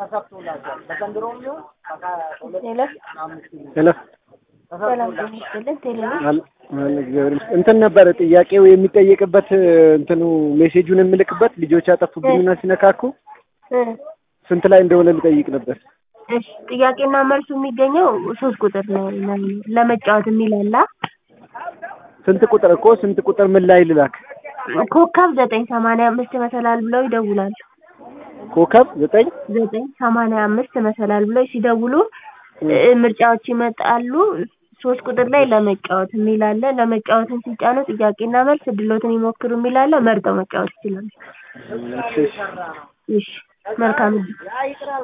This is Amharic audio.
ሄሎ ሄሎ ሰላም ጤና ይስጥልን። ቴሌቪ አል- አለ እግዚአብሔር ይመስገን። እንትን ነበረ ጥያቄው የሚጠየቅበት እንትኑ ሜሴጁን የምልክበት ልጆች ያጠፉብኝና ሲነካኩ እ ስንት ላይ እንደሆነ ልጠይቅ ነበር። እሺ ጥያቄና መልሱ የሚገኘው ሶስት ቁጥር ነው ለመጫወት የሚል አለ። ስንት ቁጥር እኮ ስንት ቁጥር ምን ላይ ልላክ? ኮከብ ዘጠኝ ሰማንያ አምስት መሰላል ብለው ይደውላሉ። ኮከብ ዘጠኝ ዘጠኝ ሰማንያ አምስት መሰላል ብለው ሲደውሉ እ ምርጫዎች ይመጣሉ። ሶስት ቁጥር ላይ ለመጫወት የሚል አለ። ለመጫወትን ሲጫኑ ጥያቄና መልስ እድሎትን ይሞክሩ የሚል አለ። መርጠው መጫወት ይችላሉ። እሺ፣ እሺ። እሺ መልካም እድል።